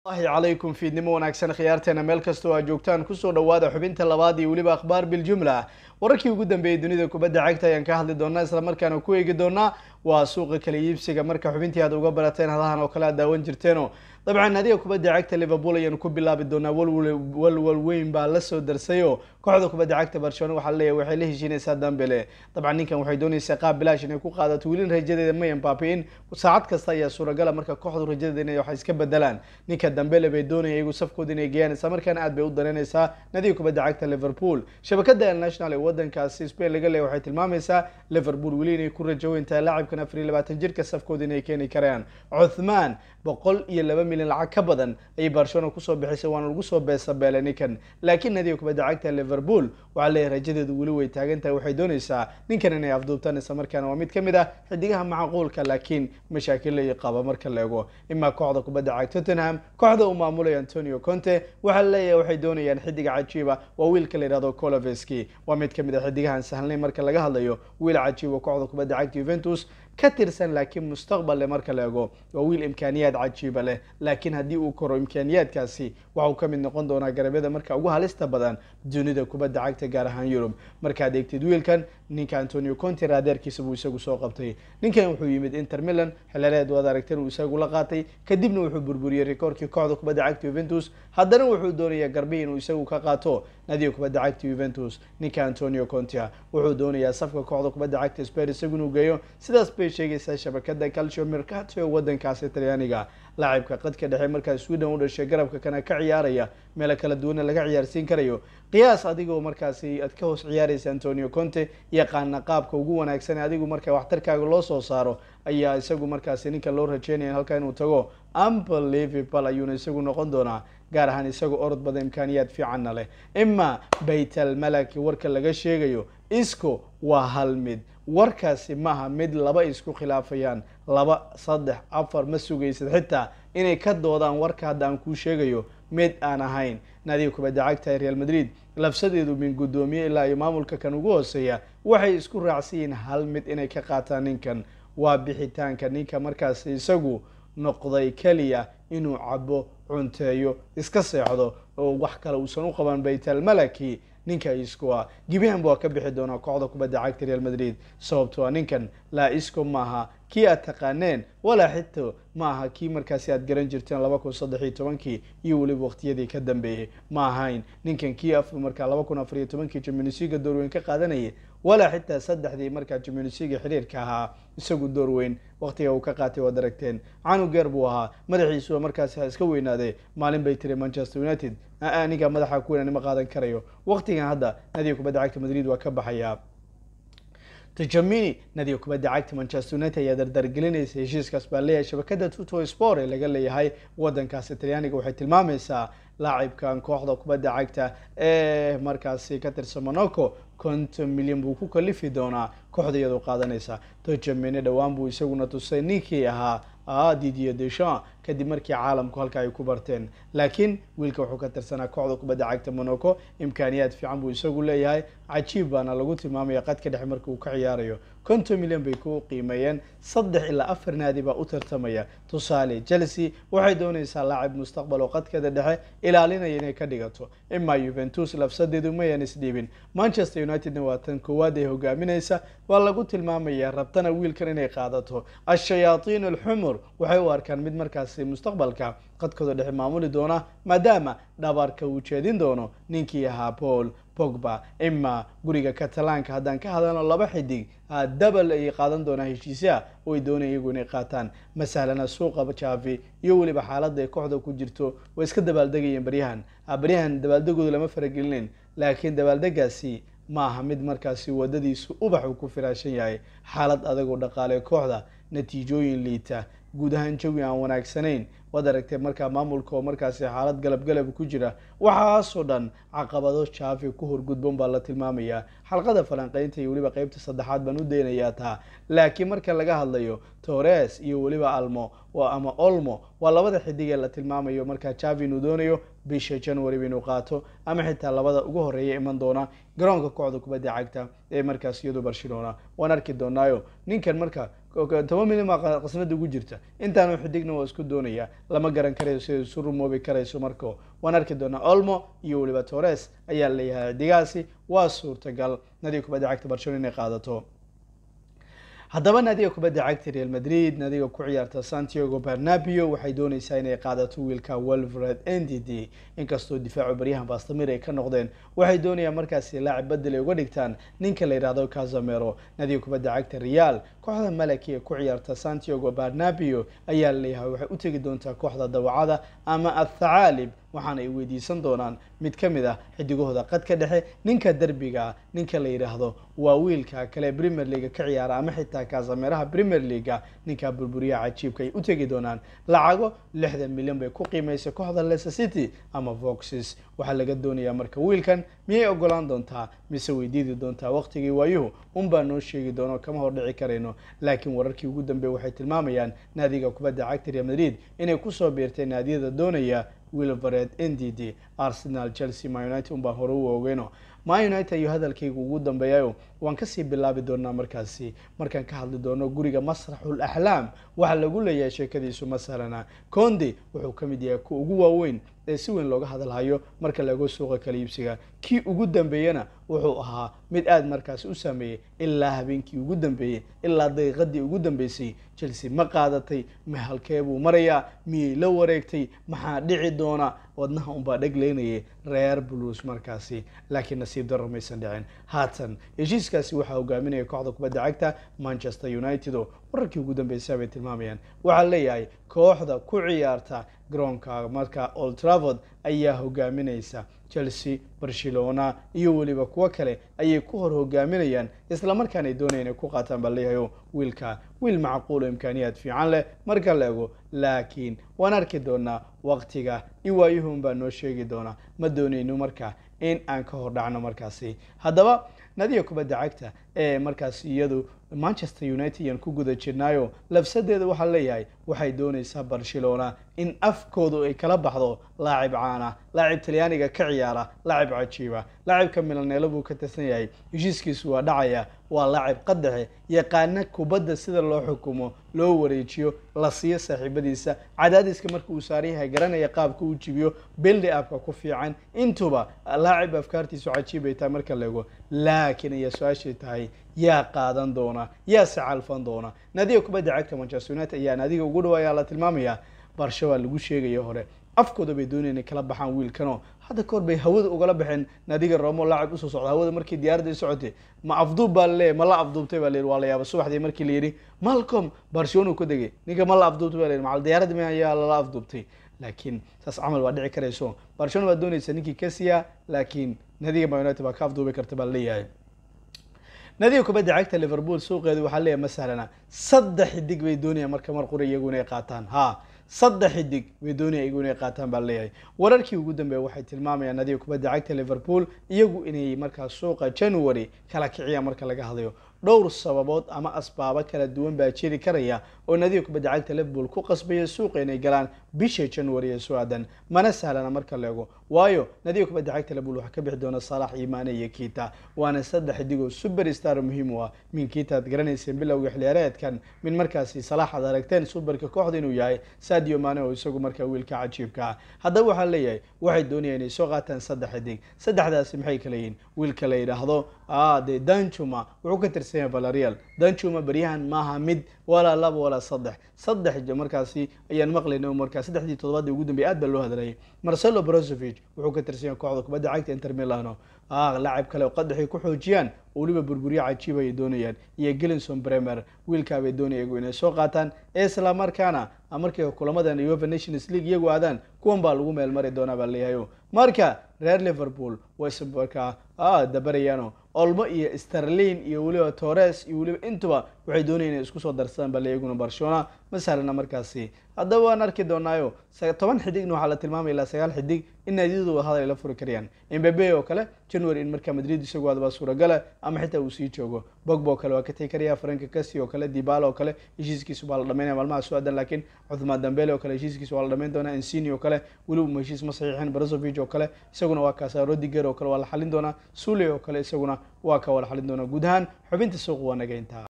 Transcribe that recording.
allahi calaykum fiidnimo wanaagsan khiyaarteena meel kastoo aa joogtaan kusoo dhawaada xubinta labaad iyo weliba akhbaar biljumla wararkii ugu dambeeyey dunida kubadda cagta ayaan ka hadli doonaa islamarkaana ku eegi doonaa waa suuqa kala iibsiga marka xubintii aad uga barateen hadahan oo kale aad daawan jirteeno dabcan nadiga kubadda cagta liverpool ayaanu ku bilaabi doonaa walwal weyn baa lasoo darsayo kooxda kubadda cagta barcelona waxaa leeyahay waxay la heshiinaysaa dambele dabcan ninkan waxay doonaysaa qaab bilaash inay ku qaadato welin rajadeeda may empaapiin saacad kasta ayaa suuragala marka kooxdu rajadeeda inay wax iska bedelaan ninka dambele bay doonaya iyagu safkooda inay geeyaan isla markaana aad bay u dareynaysaa nadiga kubadda cagta liverpool shabakada el national ee wadankaasi spain laga leeyahy waxay tilmaamaysaa liverpool weli inay ku rajaweyn tahay laacibkan afar iyo labaatan jirka safkooda inay keeni karayaan cuthmaan boqol iyo laba milyan lacag ka badan ayay barcelona kusoo bixisay waana lagu soo beesabeelay ninkan laakiin nadiga kubadda cagta liverpool waxaa leeyahay rajadeedu weli way taagan tahay waxay doonaysaa ninkan inay afduubtaan isla markaana waa mid ka mid ah xidigaha macquulka laakiin mashaakil lay qaba marka la ego imaa kooxda kubadda cagta tottenham kooxda uu maamulaya antonio conte waxaa leeyahay waxay doonayaan xidiga cajiiba waa wiilka la yihahdo coloveski waa mid ka mid ah xidigahan sahlnay marka laga hadlayo wiil cajiiba kooxda kubadda cagta juventus ka tirsan laakiin mustaqbal leh marka la ego waa wiil imkaaniyaad cajiiba leh laakiin haddii uu koro imkaaniyaadkaasi waxauu ka mid noqon doonaa garabyada marka ugu halista badan dunida kubadda cagta gaar ahaan yurub markaad eegtid wiilkan ninka antonio conte raadeerkiisa buu isagu soo qabtay ninkan wuxuu yimid inter milan xilaleed waad aragteen uu isagu la qaatay kadibna wuxuu burburiyey rikoorkii kooxda kubadda cagta juventus haddana wuxuu doonayaa garbi inuu isagu ka qaato nadiga kubadda cagta juventus ninka antonio contea wuxuu doonayaa safka kooxda kubadda cagta sper isagu inuu geeyo sidaas bay sheegaysaa shabakada calcio mercato ee wadankaasi talyaaniga laacibka qadka dhexe markaa sweden u dhashay garabka kana ka ciyaaraya meelo kala duwana laga ciyaarsiin karayo qiyaas adigoo markaasi aad ka hoos ciyaaraysa antonio conte yaqaana qaabka ugu wanaagsan adigu marka waxtarkaaga loo soo saaro ayaa isagu markaasi ninka loo rajeynaya halkaa inuu tago unbelievable ayuuna isagu noqon doonaa gaar ahaan isagoo orod bada imkaaniyaad fiicanna leh ima baytal malaki warka laga sheegayo isco waa hal mid warkaasi maaha mid laba isku khilaafayaan laba saddex afar ma sugaysad xitaa inay ka doodaan warka hadda aan kuu sheegayo mid aan ahayn nadiga kubadda cagta real madrid labsadeedu min guddoomiye ilaa iyo maamulka kan ugu hooseeya waxay isku raacsan yihiin hal mid inay ka qaataan ninkan waa bixitaanka ninka markaasi isagu noqday keliya inuu cabo cunteeyo iska seexdo oo wax kale uusan u qaban baytal malaki ninka isco ah gibihanba waa ka bixi doonaa kooxda kubadda cagta real madrid sababto a ninkan laa isco maaha kii aad taqaaneen walaa xito ma aha kii markaasi aad garan jirteen laba kun saddex iyo tobankii iyo weliba waqtiyadii ka dambeeyey ma ahayn ninkan kii af markaa laba kun afar iyo tobankii jamunisiga doorweyn ka qaadanayay walaa xitaa saddexdii markaa jamunisiga xiriirka ahaa isagu doorweyn waqtiga uu ka qaatay waad aragteen canugeer buu ahaa madaxiisuba markaasi ha iska weynaadee maalin bay tiri manchester united aniga madaxa ku weynaan ma qaadan karayo waqtigan hadda nadiga kubadda cagta madrid waa ka baxayaa tajamini nadiga kubadda cagta manchester united ayaa dardargelinaysa heshiiskaas baa leeyahay shabakada tuto sport ee laga leeyahay wadankaasi talyaaniga waxay tilmaamaysaa laacibkan kooxda kubadda cagta ee markaasi ka tirsan monaco konton milyan buu ku kalifi doonaa kooxda iyadoo qaadanaysa tajamini dhowaan buu isaguna tusay ninkii ahaa didier deschamps kadib markii caalamku halka ay ku barteen laakiin wiilka wuxuu ka tirsanaa kooxda kubadda cagta monaco imkaaniyaad fiican buu isagu leeyahay cajiib baana lagu tilmaamaya qadka dhexe marka uu ka ciyaarayo konton milyan bay ku qiimeeyeen saddex ilaa afar naadi baa u tartamaya tusaale chelsea waxay doonaysaa laacib mustaqbal oo qadkeeda dhexe ilaalinaya inay ka dhigato imaa juventus labsadeedu mayan isdhiibin manchester unitedna waa tan koowaad ee hogaaminaysa waa lagu tilmaamaya rabtana wiilkan inay qaadato ashayaaiin alxumur waxay u arkaan mid markaasi mustaqbalka qadkooda dhexe maamuli doona maadaama dhabarka uu jeedin doono ninkii ahaa paul pogba ima guriga catalaanka haddaan ka hadalno laba xidig dabal ay qaadan doonaa heshiisyaha oo ay doonaya iyagu inay qaataan masalana suuqa javi iyo weliba xaaladda ay kooxda ku jirto way iska dabaaldegayeen baryahan baryahan dabaaldegooda lama faragelinin laakiin dabaaldegaasi ma aha mid markaasi wadadiisu ubax uu ku firaashan yahay xaalad adagoo dhaqaale kooxda natiijooyin liita guud ahaan jawi aan wanaagsanayn waad aragtee markaa maamulka oo markaasi xaalad galabgalab ku jira waxaasoo dhan caqabado jaafi ku horgudban baa la tilmaamayaa xalqada falanqeynta iyo weliba qeybta saddexaad baan u daynayaa taa laakiin marka laga hadlayo tores iyo weliba almo ama olmo waa labada xidig ee la tilmaamayo markaa javi inuu doonayo bisha january inuu qaato ama xitaa labada ugu horeeya iman doona garoonka kooxda kubadda cagta ee markaas iyadu barcelona waan arki doonaayo ninkan marka toban milyan baa qasnada ugu jirta intaanu xidigna waa isku doonaya lama garan karayo siday isu rumoobi karayso marko waan arki doonaa olmo iyo weliba torres ayaa leeyahay xidigaasi waa suurtagal nadiga kubadda cagta barcelona inay qaadato haddaba naadiga kubadda cagta real madrid naadiga ku ciyaarta santiago bernabio waxay dooneysaa inay qaadato wiilka welvred n d d inkastoo difaacu baryahan bastamir ay ka noqdeen waxay doonayaan markaasi laacib bedel ay uga dhigtaan ninka la yidhahdo casamero naadiga kubadda cagta real kooxda malaki ee ku ciyaarta santiago bernabio ayaa laleeyahay waxay u tegi doontaa kooxda dawacada ama athacaalib waxaana ay weydiisan doonaan mid ka mid ah xidigahooda qadka dhexe ninka derbiga ninka la yidhaahdo waa wiilka kale premier leaga ka ciyaara ama xitaa kaasameeraha premier leaga ninka burburiyaha cajiibka ay u tegi doonaan lacago lixdan milyan bay ku qiimaysa kooxda leicester city ama voxes waxaa laga doonayaa marka wiilkan miyay ogolaan doontaa mise weydiidi doontaa waqtigii waayuhu unbaa noo sheegi doono kama hordhici karayno laakiin wararkii ugu dambeey waxay tilmaamayaan naadiga kubadda cagta real madrid inay kusoo biirtay naadiyada doonaya wilvered n d d arsenal chelsea ma united unbaa hore u ogeyno ma united ayuu hadalkayga ugu dambeeyayo waan kasii bilaabi doonaa markaasi markaan ka hadli doono guriga masraxul axlaam waxaa lagu leeyahay sheekadiisu masalana condi wuxuu ka mid yahay kuwa ugu waaweyn ee si weyn looga hadalhayo marka lago suuqa kala iibsiga kii ugu dambeeyena wuxuu ahaa mid aada markaasi u saameeyey ilaa habeenkii ugu dambeeyey ilaa daqiiqadii ugu dambeysay chelsea ma qaadatay ma halkee buu marayaa miyay la wareegtay maxaa dhici doona wadnaha unbaa dhegleynayay reer blues markaasi laakiin nasiib darro maysan dhicin haatan heshiiskaasi waxaa hogaaminaya kooxda kubadda cagta manchester united oo wararkii ugu dambeysay bay tilmaamayaan waxaa leeyahay kooxda ku ciyaarta garoonka marka old travord ayaa hogaaminaysa chelsea barcelona iyo weliba kuwo kale ayay ku hor hogaaminayaan islamarkaana ay doonaya inay ku qaataan baa leeyahay wiilka wiil macquulo imkaaniyaad fiican leh marka la ego laakiin waan arki doonaa waqtiga iwaayuhun baa noo sheegi doonaa ma doonayno marka in aan ka hor dhacno markaasi haddaba nadiga kubadda cagta ee markaas iyadu manchester united yaan ku guda jirnaayo labsadeeda waxaa leeyahay waxay doonaysaa barcelona in afkoodu ay kala baxdo laacib caana laacib talyaaniga ka ciyaara laacib cajiiba laacibka milaneelo buu ka tirsan yahay heshiiskiisu waa dhacaya waa laacib qadaxe yaqaana kubadda sida loo xukumo loo wareejiyo la siiyo saaxiibadiisa cadaadiska marka uu saaran yahay garanaya qaabka uu jibiyo bildi abka ku fiican intuba laacib afkaartiisu cajiib ay tahay marka la ego laakiin ayaa su-aashay tahay yaa qaadan doona yaa se calfan doona naadiga kubadda cagta manchester united ayaa naadiga ugu dhawa ayaa la tilmaamaya barsha waa lagu sheegaya hore afkooda bay doonaya inay kala baxaan wiilkanoo hadda kahor bay hawada ugala baxeen naadiga romo laacib usoo socda hawada markii diyaaradda i socotay ma afduub baa laleeyahy ma la afduubtay baa layidhi waa la yaaba subaxdii markii la yidhi malcom barcelona ku degay ninka ma la afduubtay ba la yidhi macal diyaaradda ma ayaa lala afduubtay laakiin saas camal waa dhici karayso barcelona baa doonaysa ninkii kasiya laakiin naadiga ma united baa ka afduubi karta baa laleeyahay nadiga kubadda cagta liverpool suuqeedu waxaa leeyahay ma sahlana saddex xidig bay doonayaan marka mar qura iyagu inay qaataan ha saddex xidig bay doonaya iyagu inay qaataan baa leeyahay wararkii ugu dambeeya waxay tilmaamayaan nadiga kubadda cagta liverpool iyagu inay markaa suuqa january kala kiciyaan marka laga hadlayo dhowr sababood ama asbaabo kala duwan baa jiri karaya oo nadiga kubadda cagta liverpool ku qasbaya suuqa inay galaan bisha january ee su-aadan mana sahlana marka la ego waayo nadiga kubadda cagta liverpool waxaa ka bixi doona salax iyo maane iyo kita waana saddex xidigoo super star muhiim u ah min kita ad garanayseen bilowga xiliyaareedkan min markaasi salax ad aragteen superka kooxda inuu yahay sadio maane oo isagu markaa wiilka cajiibka ah haddaba waxaa leeyahay waxay doonayaan inay soo qaataan saddex xidig saddexdaasi maxay kala yihiin wiilka la yidhaahdo de danjuma wuxuu ka tirsan yahay valerial danjuma baryahan maaha mid walaa laba walaa saddex saddex markaasi ayaan maqlayna markaa saddexdii toddobaadii ugu dambeeyay aad baa loo hadlayay marcelo brozovic wuxuu ka tirsan yahay kooxda kubadda cagta inter milano laacib kale oo qadaxay ku xoojiyaan oo weliba burburyo cajiib ayay doonayaan iyo gelinson bremer wiilkaa bay doonaya iyagu inay soo qaataan isla markaana markay kulamadan uefa nations league iyagu aadaan kuwan baa lagu meel mari doonaa baa leeyahay marka reer liverpool wayse markaa dabarayaano olmo iyo sterlin iyo weliba torres iyo weliba intuba waxay doonaya inay isku soo darsadaan bale iyaguna barcelona ma sahlana markaasi haddaba waan arki doonaayo toban xidigna waxaa la tilmaamaya ilaa sagaal xidig in naadiyadu hadal ay la furi karayaan mbabe oo kale january in markaa madrid isagu adbaa suuragala ama xitaa uu sii joogo bogba oo kale waa ka tegi karaya franka kasi oo kale dibala oo kale heshiiskiisu baa la dhamaynaya maalmaha su-aadan laakiin cuthmaan dambele oo kale heshiiskiisu waa la dhamayn doonaa insini oo kale weliba ma heshiis ma saxiixin brazovic oo kale isaguna waa kaasa rodiger oo kale waa la xalin doonaa sule oo kale isaguna waa ka waa la xalin doonaa guud ahaan xubinta suuq waa naga intaa